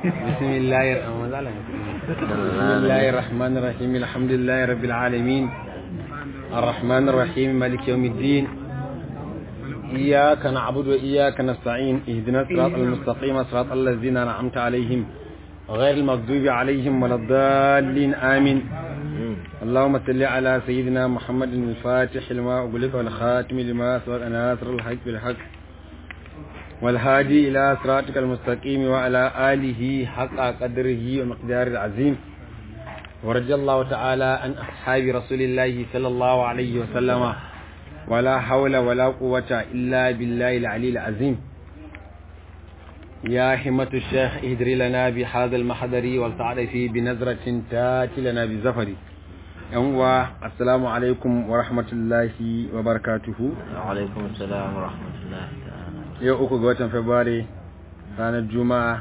بسم الله الرحمن بسم الله الرحمن الرحيم الحمد لله رب العالمين الرحمن الرحيم مالك يوم الدين إياك نعبد وإياك نستعين اهدنا الصراط المستقيم صراط الذين أنعمت عليهم غير المغضوب عليهم ولا الضالين آمين اللهم صل على سيدنا محمد الفاتح لما أغلق والخاتم لما سبق ناصر الحق بالحق والهادي إلى صراطك المستقيم وعلى آله حق قدره ومقدار العظيم ورضي الله تعالى عن أصحاب رسول الله صلى الله عليه وسلم ولا حول ولا قوة إلا بالله العلي العظيم يا همة الشيخ اهدري لنا بهذا المحضر والتعرف بنظرة تاتي لنا بزفر ينوى السلام عليكم ورحمة الله وبركاته وعليكم السلام ورحمة الله تعالى yau uku ga watan Fabrairu ranar Juma'a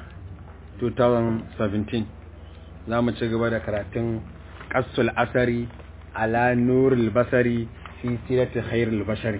2017 za mu ci gaba da karatun ƙasul asari ala nurul basari fi sirati khairul bashari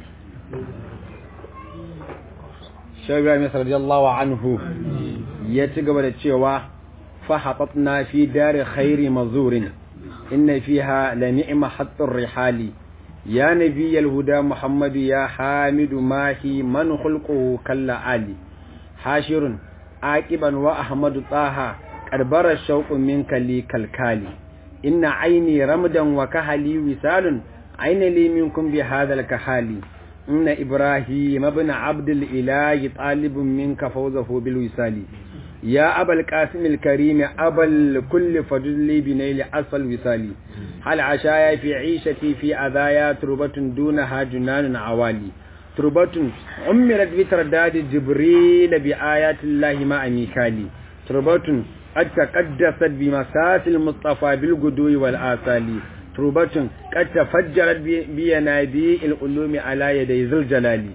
shagwa mai radiyallahu anhu ya ci gaba da cewa fahatatna fi dari khairi mazurin inna fiha la ni'ma hattur rihali يا نبي الهدى محمد يا حامد ماهي من خلقه كلا علي حاشر عاقبا وأحمد طه قربر الشوق منك لي كالكالي إن عيني رمدا وكهلي وسال عين لي منكم بهذا الكحالي إن إبراهيم ابن عبد الإله طالب منك فوزه بالوسال يا أبا القاسم الكريم أبا الكل فجل بنيل أسفل وسالي هل عشايا في عيشتي في أذايا تربة دونها جنان عوالي تربة عمرت بترداد جبريل بآيات الله مع ميكالي تربة قد تقدست بمساس المصطفى بالقدو والآثال تربة قد تفجرت بينابيع العلوم على يدي ذو الجلال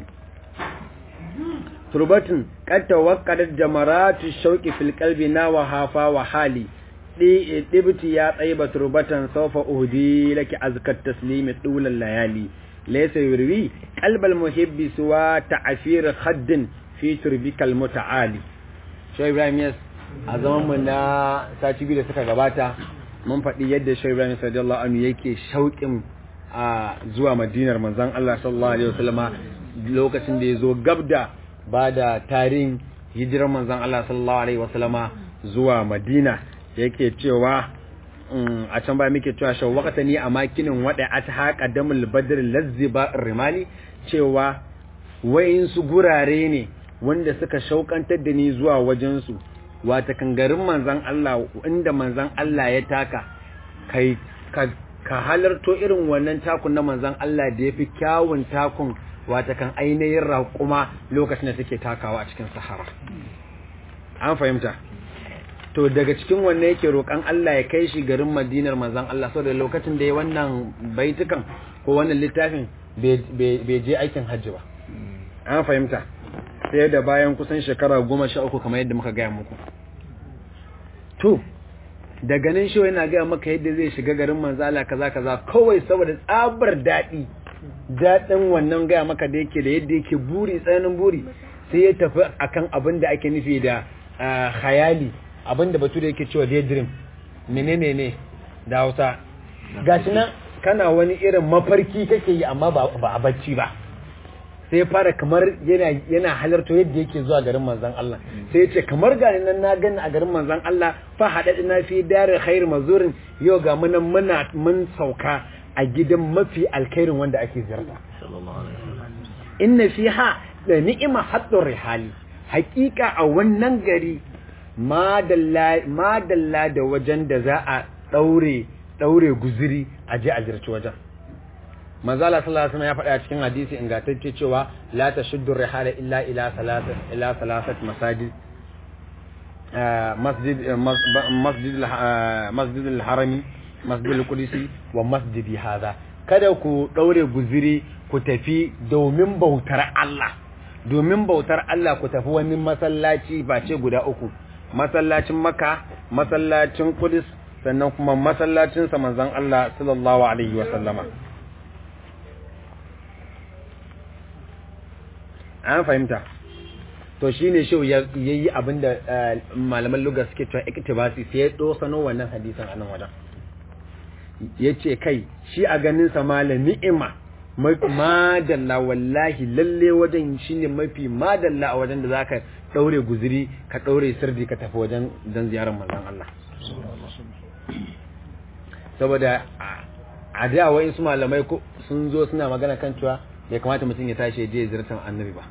تربة قد توقدت جمرات الشوق في القلب ناوها وحالي ɗibti ya tsaiba turbatan saufa uhdi laki azkat taslimi dulan layali laysa yurwi qalbal muhibbi suwa ta'fir khaddin fi turbikal muta'ali Shehu Ibrahim Yas a zaman mu na sati biyu da suka gabata mun faɗi yadda Shehu Ibrahim radiyallahu anhu yake shauƙin a zuwa Madinar manzon Allah sallallahu alaihi wasallama lokacin da ya zo gabda ba da tarihin hijirar manzon Allah sallallahu alaihi wasallama zuwa Madina yake cewa a can ba muke cewa shau wakata ni a makinin wada a ta haƙa damul badar lazziba rimali cewa su gurare ne wanda suka shaukantar da ni zuwa wajensu wata kangarin manzan Allah inda manzan Allah ya taka kai ka halarto irin wannan takun na manzan Allah da ya fi kyawun takun wata kan ainihin raƙuma lokacin da take takawa a cikin sahara an fahimta to daga cikin wanne yake roƙan Allah ya kai shi garin Madinar manzon Allah saboda lokacin da ya wannan baitukan ko wannan littafin bai je aikin hajji ba an fahimta sai da bayan kusan shekara goma sha uku kamar yadda muka gaya muku to daga nan shi yana gaya maka yadda zai shiga garin manzon Allah kaza kaza kawai saboda tsabar daɗi daɗin wannan gaya maka da yake da yadda yake buri tsananin buri sai ya tafi akan abin da ake nufi da khayali abinda batu da yake cewa daydream menene ne da Hausa gashi nan kana wani irin mafarki kake yi amma ba a bacci ba sai fara kamar yana yana halarto yadda yake zuwa garin manzon Allah sai yace kamar gani nan na gani a garin manzon Allah fa hadadina fi dar khair mazurin yau ga mun muna mun sauka a gidan mafi alkhairin wanda ake ziyarta inna fiha da ni'ima haddur rihali hakika a wannan gari madalla da wajen da za a ɗaure ɗaure guziri a je a zirci wajen manzala sallallahu alaihi ya faɗa cikin hadisi ingantacce cewa la tashuddu rihala illa ila salasat ila salasat masajid masjid masjid masjid al-harami masjid al-qudsi wa masjidi hadha kada ku ɗaure guziri ku tafi domin bautar Allah domin bautar Allah ku tafi wani masallaci ba ce guda uku masallacin maka masallacin kudus sannan kuma masallacin sa manzon Allah sallallahu alaihi wa sallama an fahimta to shine shi ya yi abinda malaman lugar suke cewa iktibasi sai ya dosano wannan hadisin a nan wajen yace kai shi a ganin sa malam ni'ima madalla wallahi lalle wajen shine mafi madalla a wajen da zaka daure guziri ka daure sirdi ka tafi wajen dan ziyarar manzon Allah saboda a da wa'in su malamai sun zo suna magana kan cewa bai kamata mutum ya tashi je ziyartar annabi ba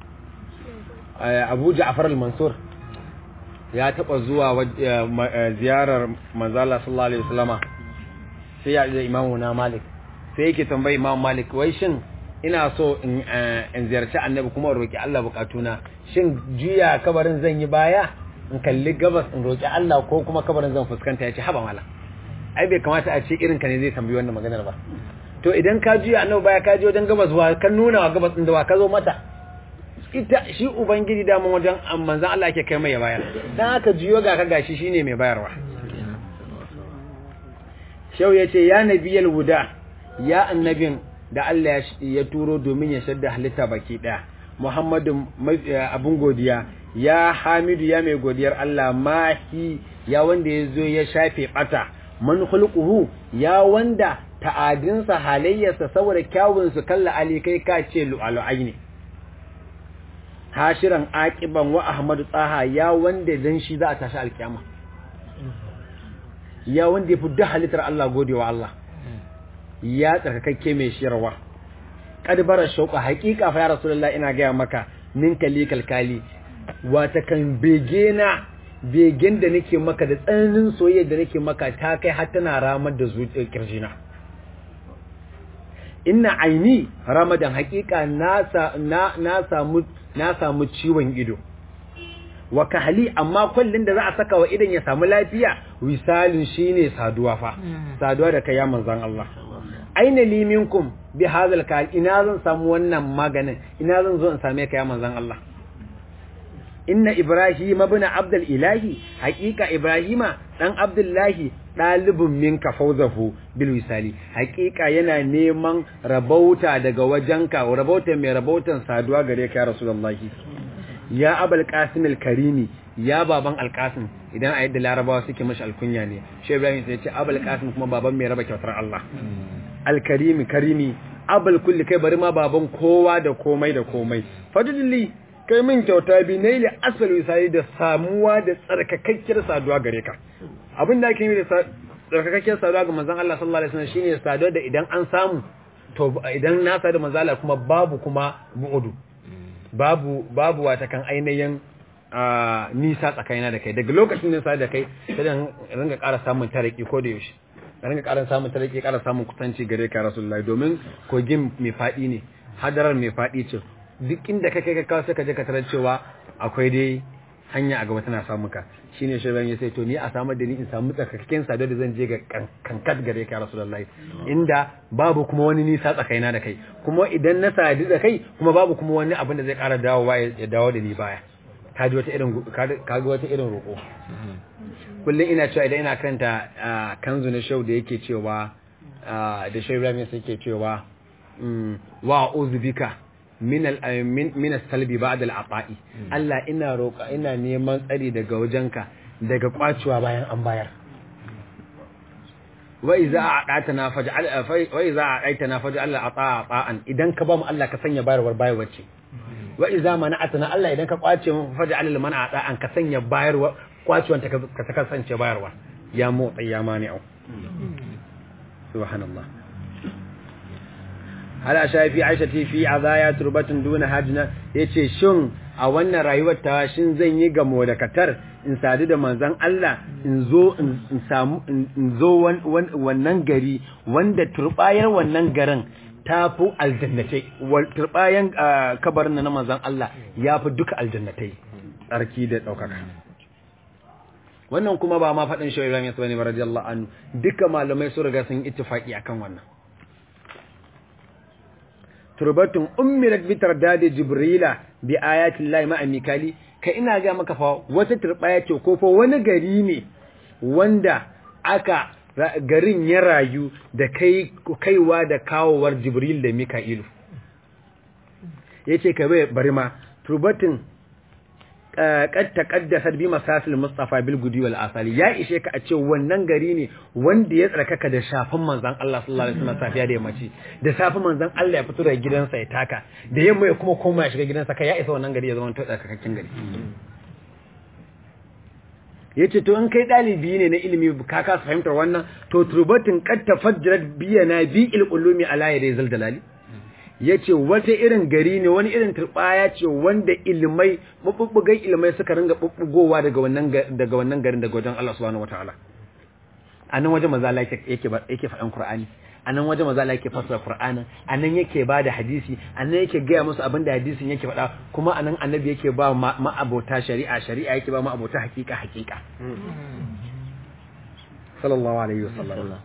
abu ja'far al-mansur ya taba zuwa ziyarar manzala sallallahu alaihi wasallama sai ya da imamu na malik sai yake tambayi imamu malik wai shin ina so in ziyarci annabi kuma in roki Allah bukatuna shin juya kabarin zan yi baya in kalli gabas in roki Allah ko kuma kabarin zan fuskanta yace haba mala ai bai kamata a ce irin ka ne zai tambayi wannan maganar ba to idan ka juya annabi baya ka je wajen gabas wa kan nuna wa gabas din da wa ka zo mata ita shi ubangiji da mun wajen manzon Allah yake kai mai ya bayar dan haka juyo ga ka gashi shine mai bayarwa shau yace ya nabiyal huda ya annabin da Allah ya turo domin ya shadda halitta baki daya Muhammadu abun godiya ya Hamidu ya mai godiyar Allah mahi ya wanda ya zo ya shafe bata man khulquhu ya wanda ta'adinsa halayyarsa saboda kyawun su kalla ali kai ka ce lu'alu'ai ne hashiran aqiban wa ahmadu tsaha ya wanda dan shi za a tashi alkiyama ya wanda ya fi duk halittar Allah godewa Allah ya tsarkakakke mai shirwa kadbara shauqa haqiqa fa ya rasulullah ina ga maka min kali kalkali wata kan begena begen da nake maka da tsananin soyayya da nake maka ta kai har tana ramar da zuciyar kirjina inna aini ramadan haqiqa na na samu na samu ciwon ido wa kahali amma kullun da za a saka wa idan ya samu lafiya wisalin shine saduwa fa saduwa da kai ya manzon Allah aina li minkum bi hadhal kal ina zan samu wannan maganin ina zan zo in same ka ya manzon Allah inna ibrahim ibn abdul ilahi haqiqa ibrahima dan abdullahi dalibun minka fawzahu bil wisali haqiqa yana neman rabauta daga wajenka rabauta mai rabautan saduwa gare ka ya rasulullahi ya abul qasim al karimi ya baban al qasim idan a yadda larabawa suke mashi alkunya ne shi ibrahim sai ya ce abul qasim kuma baban mai raba kyautar Allah al karimi karimi abul kulli kai bari ma baban kowa da komai da komai fadlili kai min kyauta bi naili asal wisali da samuwa da tsarkakakkiyar saduwa gare ka abin da ake yi da tsarkakakkiyar saduwa ga manzon Allah sallallahu alaihi wasallam shine saduwa da idan an samu to idan na sadu manzon Allah kuma babu kuma bu'udu babu babu wata kan ainihin nisa tsakanina da kai daga lokacin da sa da kai sai dan ringa ƙara samun tariki ko da yaushe ringa ƙara samun tariki ƙara samun kusanci gare ka rasulullahi domin kogin mai faɗi ne hadarar mai faɗi ce duk inda ka kai ka kawo sai ka je ka tarar cewa akwai dai hanya a gaba tana samu ka shine shi ya sai to ni a samar da ni in samu tsakakken sadar da zan je ga kankat gare ka rasulullahi inda babu kuma wani nisa tsakaina da kai kuma idan na sadu da kai kuma babu kuma wani abin da zai ƙara dawowa ya dawo da ni baya ka ji wata irin ka ga wata irin roƙo kullum ina cewa idan ina karanta kanzu na show da yake cewa da shi Ibrahim sai yake cewa wa uzbika min salbi ba da al'afa'i Allah ina roƙa ina neman tsari daga wajenka daga kwacewa bayan an bayar wai za a ɗata na faji wai za a ɗaita na faji Allah a tsa'a tsa'an idan ka ba mu Allah ka sanya bayarwar bayarwar ce wai za ma na'ata na Allah idan ka kwace mu faji Allah mana a tsa'an ka sanya bayarwar kwacewan ta ka kasance bayarwa ya motsa ya mani'u subhanallah ala shafi aisha ti fi azaya turbatun duna hajna yace shin a wannan rayuwar ta shin zan yi gamo da katar in sadu da manzon Allah in zo in samu in zo wannan gari wanda turbayar wannan garin tafi aljannatai wal turbayan kabarin na manzon Allah yafi duka aljannatai tsarki da daukaka wannan kuma ba ma faɗin shi Ibrahim Yasbani radiyallahu anhu duka malamai su riga sun ittifaki akan wannan turbatun ummirat bi tardadi jibrila bi ayatin lahi ma'a mikali ka ina ga maka fa wata turbaya ce ko fa wani gari ne wanda aka garin ya rayu da kai kaiwa da kawowar jibril da mika'ilu yace ka bai bari ma turbatun qad taqaddasat bi masasil mustafa bil gudi wal asali ya ishe ka a ce wannan gari ne wanda ya tsarkaka da shafin manzon Allah sallallahu alaihi wasallam safiya da yammaci da safin manzon Allah ya fito daga gidansa ya taka da yamma ya kuma koma ya shiga gidansa kai ya isa wannan gari ya zama tsarkakakken gari yace to in kai dalibi ne na ilimi ka kasa fahimtar wannan to turbatin qad tafajjarat biyana bi il qulumi ala yadi zalzalali ya ce wata irin gari ne wani irin turbaya ce wanda ilmai mabubbugan ilmai suka ringa bubbugowa daga wannan daga wannan garin daga wajen Allah subhanahu wataala a nan wajen maza yake yake yake faɗan Qur'ani a nan wajen maza yake fassara Qur'ani a nan yake ba da hadisi a nan yake gaya musu abin da hadisin yake faɗa kuma a nan annabi yake ba ma'abota shari'a shari'a yake ba ma'abota hakika hakika sallallahu alaihi wasallam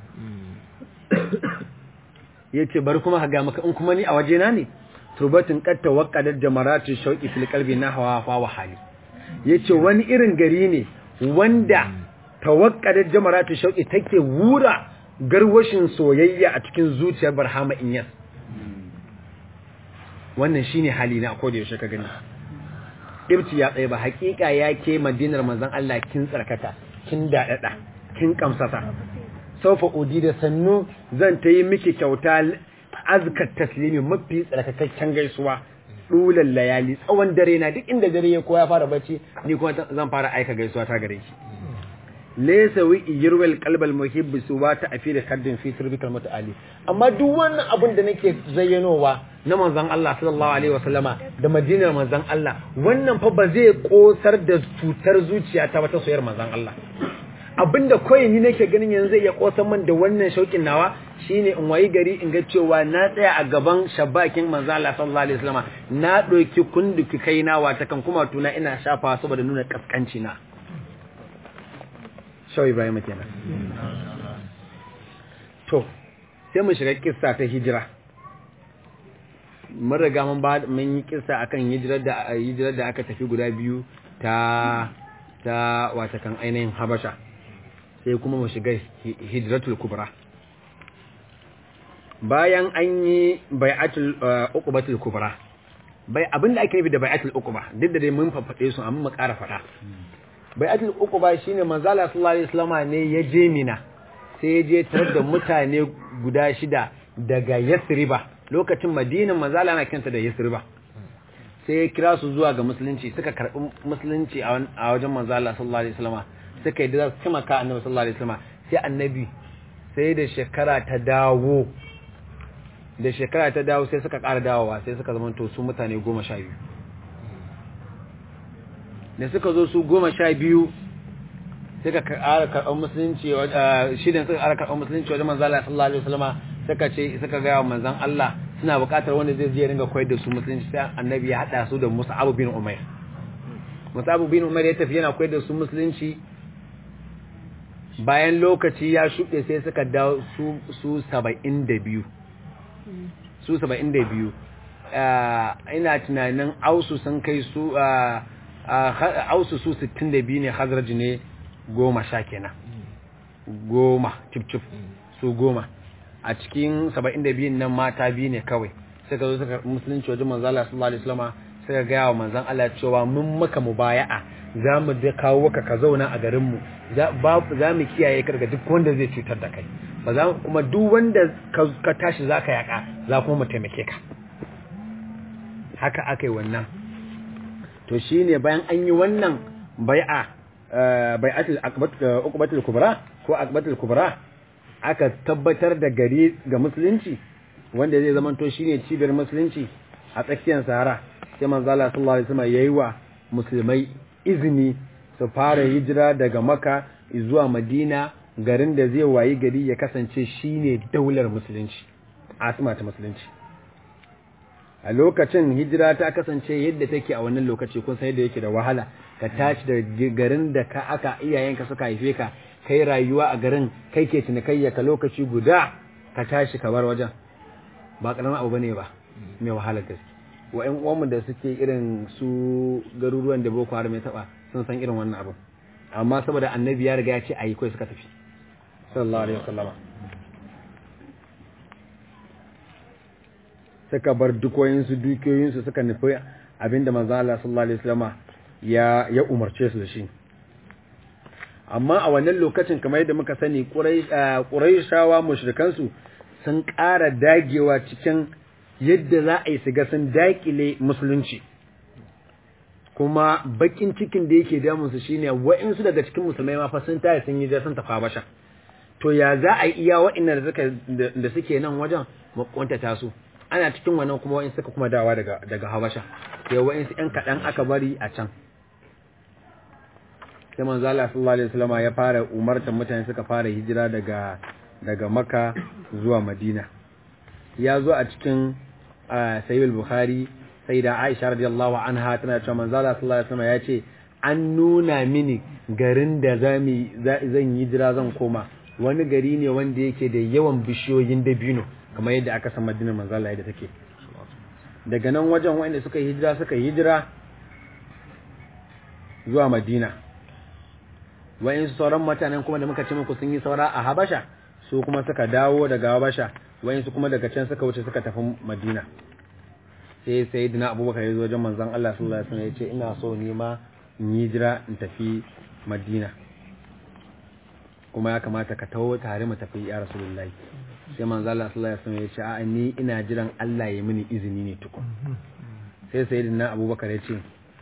ya ce bari kuma haga maka in kuma ni a wajena ne turbatin katta waƙadar jamaratun shauƙi fil kalbi na hawa wa hali ya ce wani irin gari ne wanda tawakkadar jamaratun shauƙi take wura garwashin soyayya a cikin zuciyar barhama inyas wannan shine hali na ko da yaushe ka gani ibti ya tsaye ba hakika ya ke madinar manzon Allah kin tsarkaka kin dadada kin kamsasa saufa udi da sannu zan ta yi miki kyauta azkar taslimi mafi tsarkakakken gaisuwa dulan layali tsawon dare na duk inda dare ya koya fara bacci ni kuma zan fara aika gaisuwa ta gare shi laysa wi yirwal qalbal muhibb suwa ta afi da kaddin fi turbikal mutaali amma duk wannan abin da nake zayyanowa na manzon Allah sallallahu alaihi wasallama da madinar manzon Allah wannan fa ba zai kosar da cutar zuciya ta wata soyar manzon Allah abinda kawai ni nake ganin yanzu zai iya kosan man da wannan shaukin nawa shine in wayi gari in ga cewa na tsaya a gaban shabakin manzo Allah sallallahu alaihi wasallam na doki kunduki kaina wata kan kuma tuna ina shafa saboda nuna kaskanci na shau Ibrahim kenan to sai mu shiga kissa ta hijira mun riga mun ba mun yi kissa akan hijirar da hijirar da aka tafi guda biyu ta ta wata kan ainihin Habasha sai kuma mu shiga hijratul kubra bayan an yi bai'atul uqubatul kubra bai abinda ake nufi da bai'atul uquba duk da dai mun fafade su amma mu ƙara fada bai'atul uquba shine manzala sallallahu alaihi wasallam ne ya je mina sai ya je tare da mutane guda shida daga Yasriba lokacin Madina manzala na kanta da Yasriba sai ya kira su zuwa ga musulunci suka karbi musulunci a wajen manzala sallallahu alaihi wasallam suka yi da za su taimaka annabi sallallahu alaihi wasallam sai annabi sai da shekara ta dawo da shekara ta dawo sai suka ƙara dawowa sai suka zama to su mutane goma sha biyu da suka zo su goma sha biyu suka ƙara karɓar musulunci shidan suka ƙara karɓar musulunci wajen manzan Allah sallallahu alaihi wasallama suka ce suka ga wa manzan Allah suna buƙatar wanda zai je ringa koyar da su musulunci sai annabi ya haɗa su da Mus'ab bin Umair Mus'ab bin Umair ya tafi yana koyar da su musulunci bayan lokaci ya shuɗe sai suka dawo su su 72 su 72 ina tunanin ausu sun kai su ausu su 62 ne hazarji ne goma sha kenan goma cif su goma a cikin 72 nan mata biyu ne kawai suka zo suka musulunci wajen manzala sallallahu alaihi wasallam suka gaya wa manzan Allah cewa mun maka mubaya'a za mu da kawo ka ka zauna a garinmu za mu kiyaye ka daga duk wanda zai cutar da kai ba za kuma duk wanda ka tashi za ka yaka za kuma mu taimake ka haka aka yi wannan to shi ne bayan an yi wannan bai'a bai'atul uqbatul kubra ko akbatul kubra aka tabbatar da gari ga musulunci wanda zai zama to shine cibiyar musulunci a tsakiyar sahara sai manzo Allah sallallahu alaihi wasallam yayi wa musulmai izini su fara hijira daga maka zuwa madina garin da zai wayi gari ya kasance shine daular musulunci asma ta musulunci a lokacin hijira ta kasance yadda take a wannan lokaci kun san yadda yake da wahala ka tashi da garin da ka aka iyayenka suka haife ka kai rayuwa a garin kai ke cinikayya ka lokaci guda ka tashi ka bar wajen ba karamin abu bane ba mai wahalar gaske wa ƴan uwanmu da suke irin su garuruwan da boko haram ya taba sun san irin wannan abu amma saboda annabi ya riga ya ce ayi kai suka tafi sallallahu alaihi wasallama suka bar dukoyinsu dukiyoyinsu suka nufi abinda manzo Allah sallallahu alaihi wasallama ya ya umarce su da shi amma a wannan lokacin kamar yadda muka sani ƙuraishawa mushrikansu sun ƙara dagewa cikin yadda za a yi su ga sun daƙile musulunci kuma bakin cikin da yake damunsu shine wa'insu daga cikin musulmai ma fa sun tare sun yi da sun tafa basha to ya za a yi iya wa'innan da suka da suke nan wajen makwantata su ana cikin wannan kuma wa'in suka kuma dawa daga daga habasha sai wa'insu ƴan kaɗan aka bari a can sai manzo Allah sallallahu alaihi wasallam ya fara umartar mutane suka fara hijira daga daga Makka zuwa Madina ya zo a cikin Sahih al-Bukhari sai da Aisha radiyallahu anha tana cewa manzo Allah sallallahu alaihi wasallam ya ce an nuna mini garin da zami zan yi hijira zan koma wani gari ne wanda yake da yawan bishiyoyin dabino kamar yadda aka san Madinar manzo Allah yadda take daga nan wajen wanda suka yi hijira suka yi hijira zuwa Madina wa'insu sauran mutanen kuma da muka ce muku sun yi saura a Habasha su kuma suka dawo daga Habasha wa'insu kuma daga can suka wuce suka tafi Madina sai sayyidina Abubakar ya zo wajen manzon Allah sallallahu alaihi wasallam ya ce ina so ni ma in yi jira in tafi Madina kuma ya kamata ka taho tare mu tafi ya Rasulullahi sai manzon Allah sallallahu alaihi wasallam ya ce a ni ina jiran Allah ya mini izini ne tukun sai sayyidina Abubakar ya ce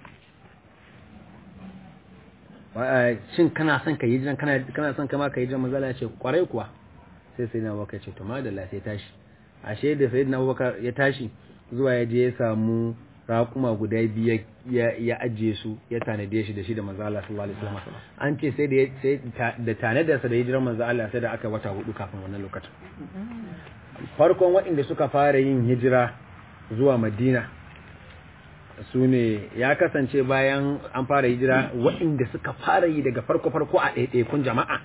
shin kana son ka yi jiran kana kana son kama ka yi jiran manzala ce kwarai kuwa sai sai na abubakar ce to madalla sai tashi ashe da sai na abubakar ya tashi zuwa ya je ya samu raƙuma guda biyu ya ajiye su ya tanade shi da shi da manzo Allah sallallahu alaihi wasallam an ce sai da sai da tanada sa da hijiran manzo Allah sai da aka wata hudu kafin wannan lokacin farkon waɗanda suka fara yin hijira zuwa Madina su ne ya kasance bayan an fara hijira waɗanda suka fara yi daga farko-farko a ɗaiɗaikun jama'a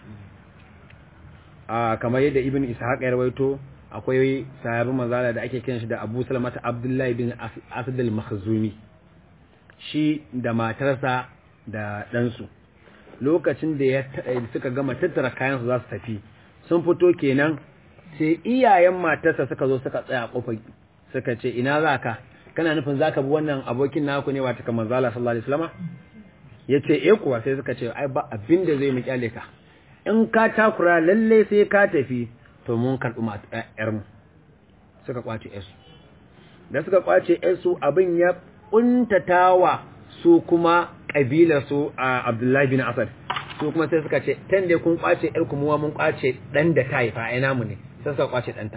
a kamar yadda ibn ishaq ya rawaito akwai sahabin mazala da ake kiran shi da abu salamata abdullahi bin asad al-makhzumi shi da matarsa da ɗansu lokacin da ya suka gama tattara kayan su za su tafi sun fito kenan sai iyayen matarsa suka zo suka tsaya kofar suka ce ina za ka kana nufin zaka bi wannan abokin naku ne wata kamar zala sallallahu alaihi wasallam yace eh kuwa sai suka ce ai ba abin da zai mu kyale ka in ka takura lalle sai ka tafi to mun karbi yar mu suka kwace yar su da suka kwace yar su abin ya kuntatawa su kuma kabilar su a Abdullahi bin Asad su kuma sai suka ce tan da kun kwace yar ku muwa mun kwace dan da ta haifa ai namu ne sai suka kwace danta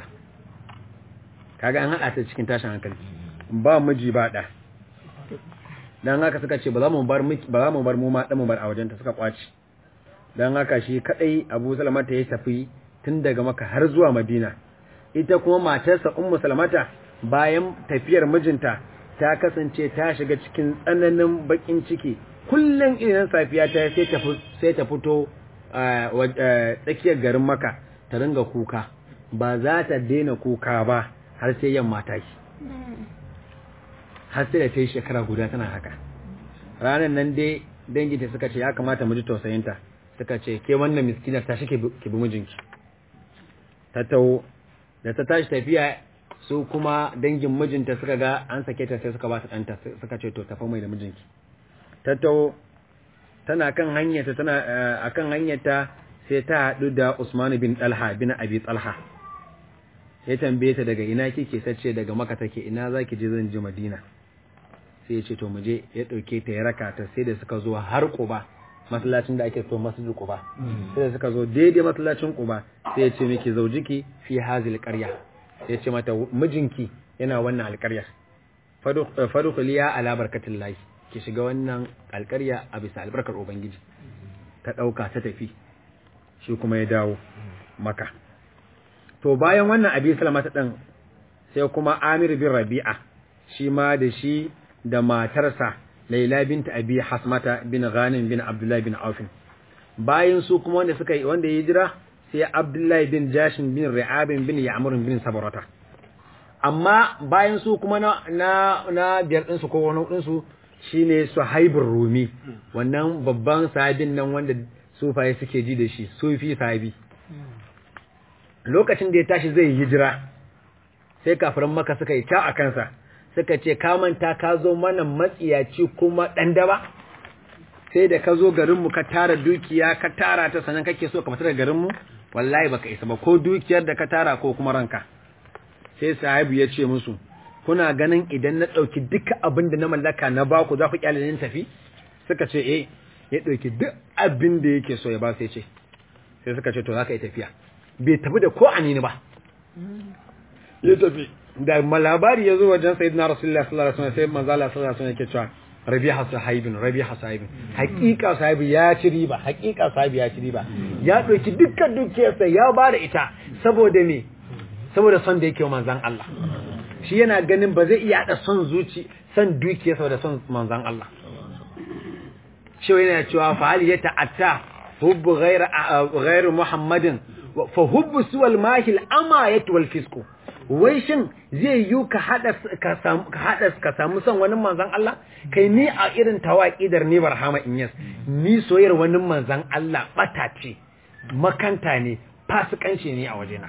kaga an hada ta cikin tashin hankali ba miji ba ɗa don haka suka ce ba za mu bar ba za mu bar mu ma mu bar a wajenta suka kwaci don haka shi kadai Abu Salamata ya tafi tun daga Makka har zuwa Madina ita kuma matarsa Ummu Salamata bayan tafiyar mijinta ta kasance ta shiga cikin tsananin bakin ciki kullum idan safiya ta sai ta sai ta fito tsakiyar garin Makka ta ringa kuka ba za ta daina kuka ba har sai yamma ta shi har sai da ta yi shekara guda tana haka ranar nan dai danginta suka ce ya kamata mu ji tausayinta suka ce ke wannan miskinar ta shi ki bi mijinki ta taho da ta tashi tafiya su kuma dangin mijinta suka ga an sake ta sai suka ba ta ɗanta suka ce to tafi mai da mijinki ta taho tana kan hanyarta tana akan hanyarta sai ta haɗu da Usman bin Talha bin Abi Talha ya tambaye ta daga ina kike sace daga maka take ina zaki je zan je Madina sai ya ce to mu je ya dauke ta ya raka ta sai da suka zo har Quba masallacin da ake so masjid Quba sai da suka zo daidai masallacin Quba sai ya ce miki zaujiki fi hazil qarya sai ya ce mata mijinki yana wannan alƙarya fadkhuli ala barkatillahi ki shiga wannan alƙarya a bisa albarkar ubangiji ta dauka ta tafi shi kuma ya dawo maka to bayan wannan abi salamata ɗin sai kuma amir bin rabi'a shi ma da shi da matarsa laila binta abi hasmata bin ghanim bin abdullahi bin aufin bayan su kuma wanda suka wanda ya jira sai abdullahi bin jashin bin ri'abin bin ya'murun bin sabarata amma bayan su kuma na na, na biyar din su ko wani din su shine suhaibur rumi wannan babban sahabin nan wanda sufaye suke ji da shi sufi sahabi lokacin da ya tashi zai hijira sai kafirin maka suka yi ta a kansa suka ce ka manta ka zo mana matsiyaci kuma ɗan daba sai da ka zo garinmu ka tara dukiya ka tara ta sannan kake so ka fita daga garinmu wallahi baka isa ba ko dukiyar da ka tara ko kuma ranka sai sahibu ya ce musu kuna ganin idan na ɗauki duka abin da na mallaka na baku za ku kyale ni tafi suka ce eh ya ɗauki duk abin da yake so ya ba sai ce sai suka ce to za ka yi tafiya bai tafi da ko anini ba ya tafi da malabari ya zo wajen sayyidina rasulullah sallallahu alaihi wasallam sai manzo Allah sallallahu alaihi wasallam yake cewa rabiha sahibin rabiha sahibin hakika sahibi ya ci riba hakika sahibi ya ci riba ya ɗauki dukkan dukiyarsa ya ba da ita saboda me saboda son da yake wa manzon Allah shi yana ganin ba zai iya haɗa son zuci son dukiya saboda son manzan Allah shi yana cewa fa hal ya ta'atta hubbu ghairu muhammadin fa hubbu suwal mahil ama yat wal fisku wai shin zai yi ka hada ka samu ka hada ka samu son wani manzan Allah kai ni a irin tawaqidar ni barhama inyas ni soyar wani manzan Allah bata ce makanta ne fasikanci ne a wajena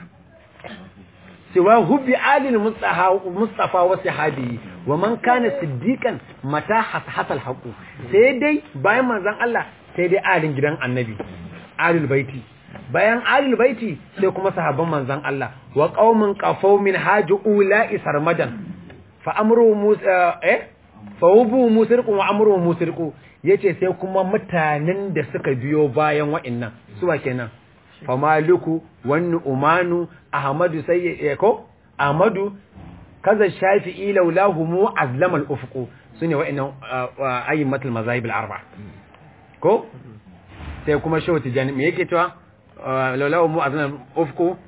سوى هب آل المصطفى وصحابه ومن كان صديقا متى حصل الحق سيدي باين منزان الله سيدي آل gidan annabi alul baiti bayan alul baiti sai kuma sahabban manzan Allah wa qaumin qafaw min haji ula'i sarmadan fa amru musa eh fa hubu musirqu wa amru musirqu yace sai kuma mutanen da suka biyo bayan wa'annan suwa kenan famaliku wani umanu ahmadu sai ko ahmadu kaza shafi'i laulahu mu azlamal ufqu sune wa'annan ayyimatul mazahib al-arba ko sai kuma shehu tijani me yake cewa laulahu mu azlamal ufqu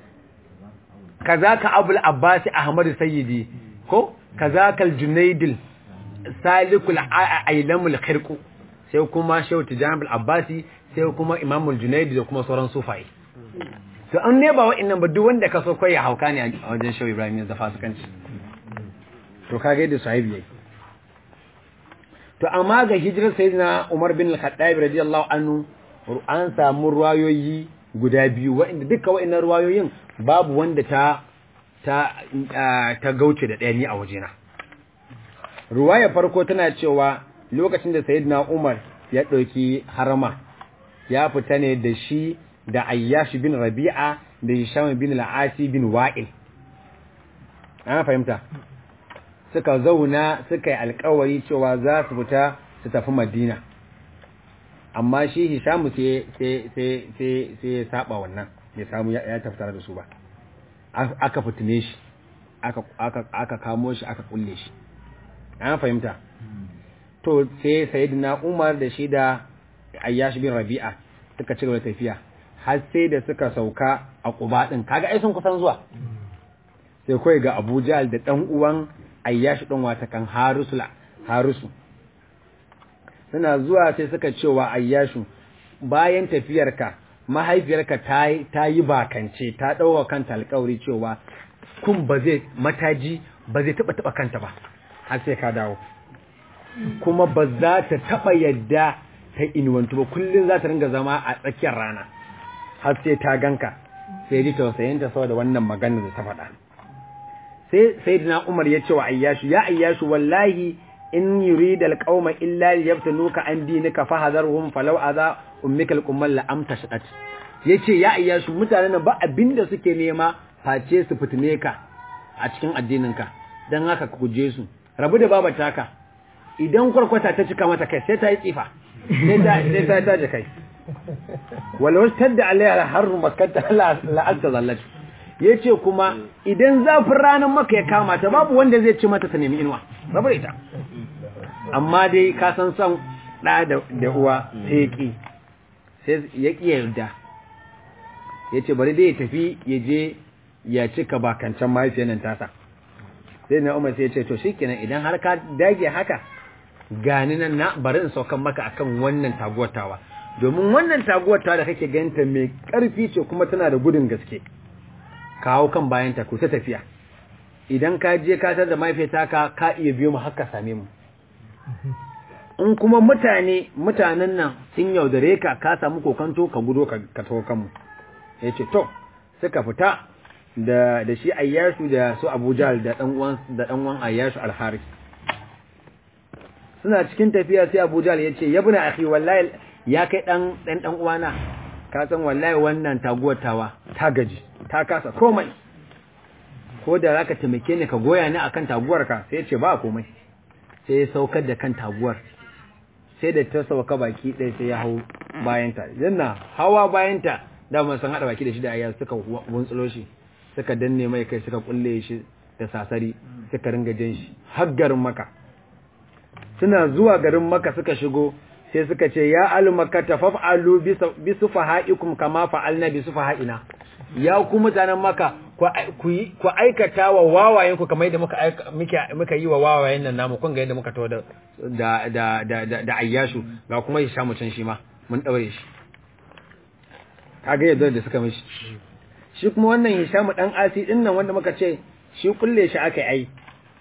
kazaka abul abbas ahmadu sayyidi ko kazaka al-junaydil salikul ailamul khirqu sai kuma shehu tijani al-abbasi sai kuma imamul junaidi da kuma sauran sufai to an ne ba wa'annan ba duk wanda ka so kai ya hauka ne a wajen shehu ibrahim da fasikanci to kage da sahibi yayi to amma ga hijirar sayyidina umar bin al-khattab radiyallahu anhu an samu ruwayoyi guda biyu wa'anda duka wa'annan ruwayoyin babu wanda ta ta ta gauce da ɗaya ni a wajena ruwaya farko tana cewa lokacin da sayyidina umar ya ɗauki harama ya fita ne da shi da ayyash bin rabi'a da hisham bin al'asi bin wa'il an fahimta suka zauna suka yi alkawari cewa za su fita su tafi madina amma shi hisham sai ya saba wannan ya samu ya tafi tare da su ba aka fitine shi aka kamo shi aka kulle shi an fahimta to sai sayyidina umar da shi da ayyash bin rabi'a suka ci gaba da tafiya har sai da suka sauka a Quba din kaga ai sun kusan zuwa sai kai ga Abu Jahl da dan uwan Ayyash din wata kan Harusul Harusu suna zuwa sai suka ce wa Ayyashu bayan tafiyarka mahaifiyarka ta ta yi bakance ta dauka kanta alƙawari cewa kun ba zai mataji ba zai taba taba kanta ba har sai ka dawo kuma ba za ta taba yadda ta inuwantu ba kullum za ta ringa zama a tsakiyar rana har sai ta ganka sai ji tausayinta saboda wannan maganar da ta faɗa sai sayyidina Umar ya ce wa Ayyashu ya Ayyashu wallahi in yurida alqauma illa liyaftanuka an dinika fahadharhum falau adha ummika alqummal la amtashat yace ya Ayyashu mutanen nan ba abinda suke nema face su fitine ka a cikin addininka dan haka ku guje su rabu da babata ka idan kwarkwata ta cika mata kai sai ta yi tsifa sai ta taje kai walau tadda alaiha harru makkata la anta zallat yace kuma idan zafin ranar maka ya kama ta babu wanda zai ci mata ta nemi inuwa babu ita amma dai ka san son da da uwa sai ki sai ya ki yarda yace bari dai ya tafi ya je ya cika bakancan mahaifiyar nan tasa sai na umar sai ya ce to shikenan idan har ka dage haka gani nan na bari in saukan maka akan wannan taguwatawa domin wannan taguwatawa da kake ganta mai karfi ce kuma tana da gudun gaske kawo kan bayan ta kusa tafiya idan ka je ka tar da mahaifiyata ka ka iya biyo mu haka same mu in kuma mutane mutanen nan sun yaudare ka ka samu kokanto ka gudo ka ka tawo kanmu yace to suka fita da da shi Ayyashu da su Abuja da dan uwan da dan uwan Ayyashu al-Harith suna cikin tafiya sai Abu Jahl ya ce ya buna akhi wallahi ya kai dan dan dan uwana ka san wallahi wannan taguwar tawa ta gaji ta kasa komai ko da zaka taimake ni ka goya ni akan taguwar ka sai ya ce ba komai sai ya saukar da kan taguwar sai da ta sauka baki ɗaya sai ya hau bayanta yana hawa bayanta da mun san hada baki da shi da ayya suka wuntsulo shi suka danne mai kai suka kulle shi da sasari suka ringa jin shi har garin maka suna zuwa garin maka suka shigo sai suka ce ya alu makka tafa'alu bi sufahaikum kama fa'alna bi sufaha'ina ya ku mutanen maka ku aikata wa wawayen ku kamar yadda muka muka yi wa wawayen nan namu kun ga yadda muka tawo da da da da ayyashu ga kuma ya samu can shi ma mun daure shi kaga yadda da suka mishi shi kuma wannan Hishamu dan Asi din nan wanda muka ce shi kulle shi aka yi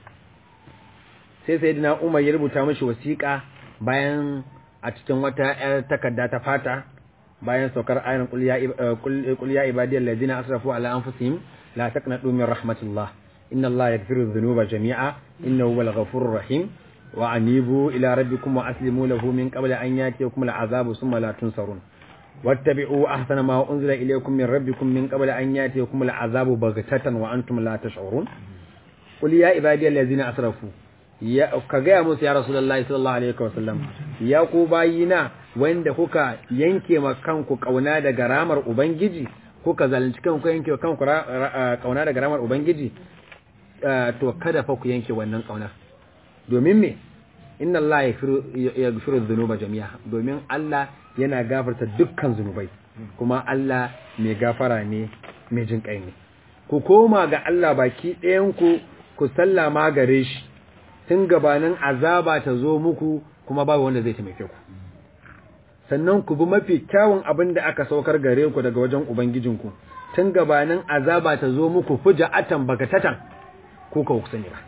sai sayyidina Umar ya rubuta mishi wasiƙa bayan a cikin wata ƴar takarda ta fata bayan saukar ayin qul ya ibadiyal ladina asrafu ala anfusihim la taqnatu min rahmatillah inna allaha yaghfiru dhunuba jami'a innahu huwal ghafurur rahim wa anibu ila rabbikum wa aslimu lahu min qabli an yatiyakum al'azabu thumma la tunsarun wattabi'u ahsana ma unzila ilaykum min rabbikum min qabli an yatiyakum al'azabu baghtatan wa antum la tash'urun qul ya ibadiyal ladina asrafu ya ka gaya musu ya rasulullahi sallallahu alaihi wasallam ya ku bayina wanda kuka yanke ma kanku kauna daga ramar ubangiji kuka zalunci kanku yanke kanku kauna daga ramar ubangiji to kada fa ku yanke wannan kauna domin me inna Allah yaghfiru dhunuba jami'a domin Allah yana gafarta dukkan zunubai kuma Allah mai gafara ne mai jin kai ne ku koma ga Allah baki ɗayan ku ku sallama gare shi tun gabanin azaba ta zo muku kuma babu wanda zai taimake ku sannan ku bi mafi kyawun abin da aka saukar gare ku daga wajen ubangijinku tun gabanin azaba ta zo muku fuja'atan bagatatan ko ka ku sani ba